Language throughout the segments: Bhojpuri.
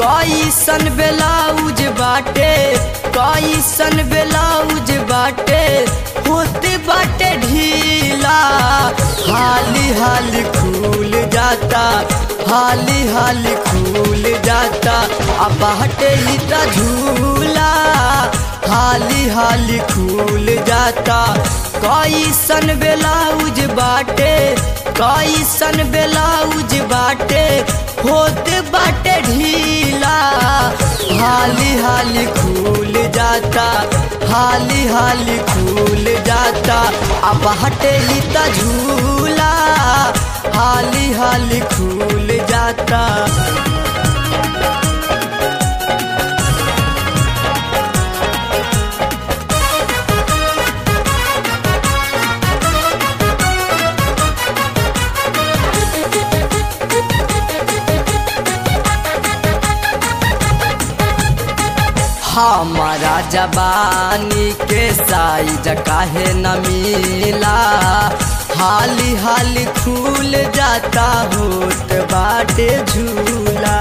कैसन ब्लाउज बाटे कैसन ब्लाउज बाटे होते बाटे ढीला हाली हाली खुल जाता हाली हाली खुल जाता अब बाटे ही त झूला हाली हाली खुल जाता कैसन ब्लाउज बाटे कैसन ब्लाउज बाटे होते बाटे ढीला हाली हाली खुल जाता हाली हाली खुल जाता अब हटे ही त झूला हाली हाली खुल जाता हमारा जबानी के साइज काहे न मिला हाली हाली खुल जाता होत बाटे झूला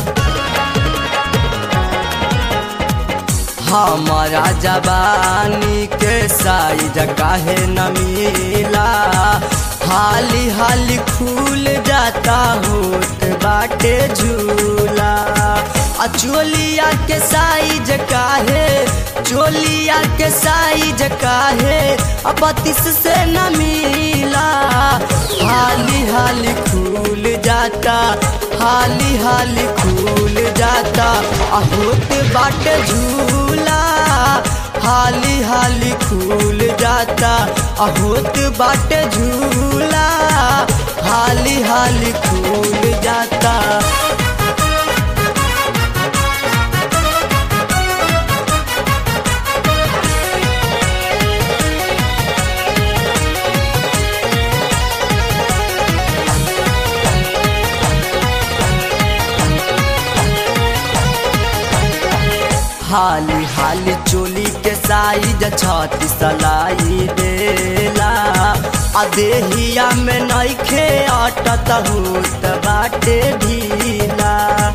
हमारा जबानी के साइज काहे न मिला हाली हाली खुल जाता होत बाटे झूला आ चोलिया के साइज काहे चोलिया के साइज काहे अब बत्तीस से न मिला हाली हाली खुल जाता हाली हाली खुल जाता आ होत बाटे झूला हाली हाली खुल जाता आ होत बाटे झूला हाली हाली खुल जाता हाली हाली चोली के साइज छाती सलाई देला आ देहिया में नइखे अटत होत बाटे ढीला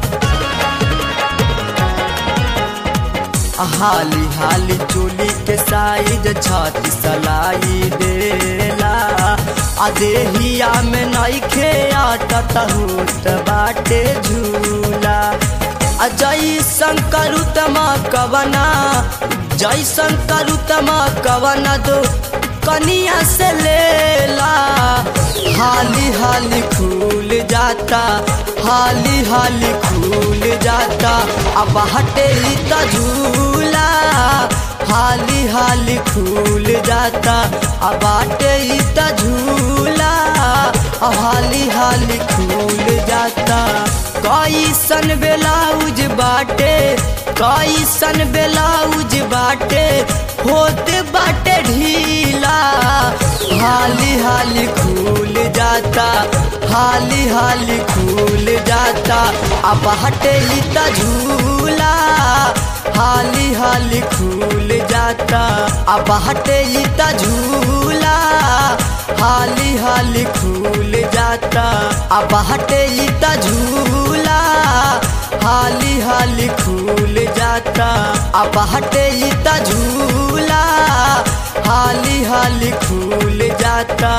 हाली हाली चोली के साइज छाती सलाई देला आ देहिया में नइखे अटत होत बाटे झूला जैसन करुतमा कवना जैसन करुतमा कवना दो कनिया से लेला हाली हाली खुल जाता हाली हाली खुल जाता अब हटे ही त झूला हाली हाली खुल जाता अब हटे ही त झूला हाली हाली खुल जाता कैसन ब्लाउज बाटे कैसन ब्लाउज बाटे होते बाटे ढीला हाली हाली खुल जाता हाली हाली खुल जाता अब हटे ही त झूला हाली हाली खुल जाता अब हटे ही त झूला हाली हाली खुल जाता अब हटे ही त झूला हाली हाली खुल जाता अब हटे ही त झूला हाली हाली खुल जाता